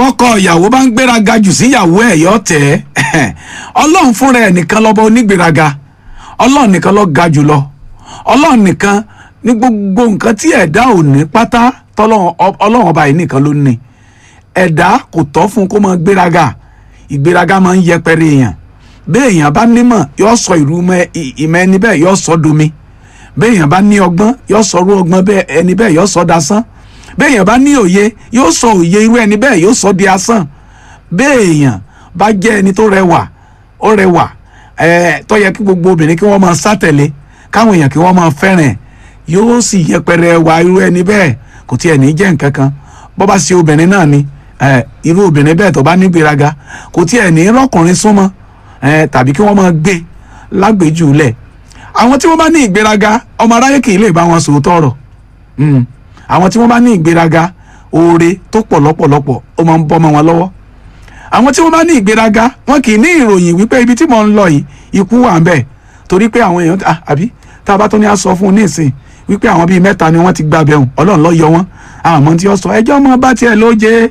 bọ́kọ ìyàwó bá ń gbéraga jù sí ìyàwó ẹ̀ yọ tẹ̀ ẹ́ ọlọ́run fúnra ẹ̀ nìkan lọ́ba onígbéraga ọlọ́run nìkan ló ga jù lọ ọlọ́run nìkan ní gbogbo nǹkan tí ẹ̀dá ò ní pátá tọ́lọ́run ọlọ́run ọba yìí nìkan ló ní ẹ̀dá kò tọ́ fún kó máa gbéraga ìgbéraga máa ń yẹpẹrẹ èèyàn bẹ́ẹ̀ èèyàn bá nímọ̀ yóò sọ ìlú ìmọ̀ ẹni bẹ́ẹ̀ yóò sọ domi bẹ́ẹ̀ èèyàn bá ní ọgbọ́n yóò sọ irú ọgbọ́n bẹ́ẹ̀ ẹni bẹ́ẹ̀ yóò sọ dasán bẹ́ẹ̀ èèyàn bá ní òye yóò sọ òye irú ẹni bẹ́ẹ̀ yóò sọ di asán bẹ́ẹ̀ èèyàn bá jẹ́ ẹni tó rẹwà ó rẹwà ẹ̀ẹ́ tó yẹ kí gbogbo obìnrin kí wọ́n máa sátẹ̀lé káwọn èèyàn kí wọ́n máa fẹ́ràn ẹ̀ yóò sì yẹpẹrẹ wà irú ẹni bẹ́ẹ̀ kò tiẹ̀ ní jẹ́ nǹkan kan bó bá ṣe obìnrin náà ni irú obìnrin bẹ́ẹ̀ tó bá ní gbéraga kò tiẹ̀ ní rọ́kùnrin súnmọ́ tàbí kí wọ́n máa gbé lágbèjú lẹ̀ àwọn tí wọ́n bá ní ìgbéraga ọmọ aráyé kì í lè bá wọn sòótọ́ ọ̀rọ̀ àwọn tí wọ́n bá ní ìgbéraga oore tó pọ̀ lọ́pọ̀lọpọ̀ ó máa ń bọ́ mọ́ wọn lọ́wọ́ àwọn tí wọ́n bá ní ìgbéraga wọn kì í ní ìròyìn wípé ibi tí mò ń lọ yìí ikú wà ń bẹ̀ torí pé àwọn èèyàn àbí tá a bá tó ní a sọ fún un ní ìsìn wípé àwọn bíi mẹ́ta ni wọ́n ti gba bẹ̀rùn ọlọ́run ló yọ wọ́n àmọ́ tí ó sọ ẹjọ́ mọ́ bá tiẹ̀ ló jẹ́.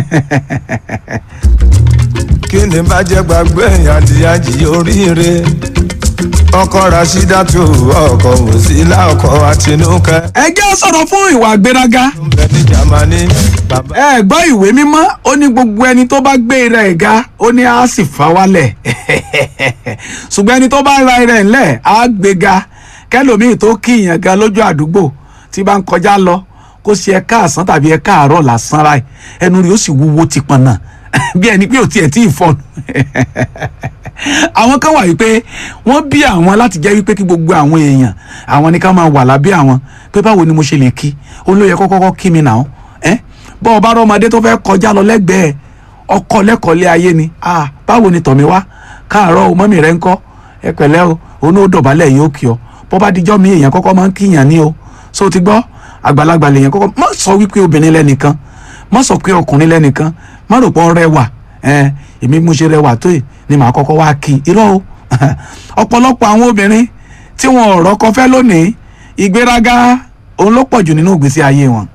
kí ni bá jẹ́ gbàgbé àdìyàjì oríire ọkọ rasídàtú ọkọ wòsílà ọkọ àtinúkẹ. ẹ jẹ́ sọ̀rọ̀ fún ìwà ìgbéraga. ń bẹ ní jamani bàbá. ẹ gbọ́ ìwé mímọ́ ó ní gbogbo ẹni tó bá gbé rẹ̀ ga ó ní á sì fà wálẹ̀ ṣùgbọ́n ẹni tó bá ra rẹ̀ ńlẹ̀ á gbé ga kẹlòmíì tó kí ìyàn ga lójú àdúgbò tí bá ń kọjá lọ kó ṣe ẹ káàsán tàbí ẹ káàárọ̀ lásán ra ẹnu rẹ̀ ó sì wúwo ti pọnà bí ẹni pé ò tiẹ̀ tí ì fọnù àwọn kan wà wípé wọ́n bí àwọn láti jẹ́ wípé kí gbogbo àwọn èèyàn àwọn ní ká máa wà lábẹ́ àwọn pé báwo ni mo ṣe lè kí òun ló yẹ kó kọ́kọ́ kí mi nà ó ẹ́ bọ́ ọba rọmọdé tó fẹ́ kọjá lọ lẹ́gbẹ̀ẹ́ ọkọ lẹ́kọ̀ọ́lé ayé ni ah báwo ni tọ̀mí wá káàárọ̀ o mọ́mì rẹ̀ ń kọ́ ẹ pẹ̀lẹ́ o òun ó dọ̀bálẹ̀ yóò kí ọ bọ́ bá dijọ́ mi èèyàn kọ́kọ́ máa ń kíyàn ní o so ti gbọ́ àgbàlagbà lèèyàn kọ́kọ́ má sọ wípé obìnrin lẹ́nìkan má sọ pé ọkùnrin lẹ́nìkan má rò pé ọ rẹwà ẹ èmi mo ṣe rẹwà tó yìí ni màá kọ́kọ́ wá kí irọ́ o ọ̀pọ̀lọpọ̀ àwọn obìnrin tí wọn ò rọ́kọ fẹ́ lónìí ìgbéraga òun ló pọ̀jù nínú ìgbésí ayé wọn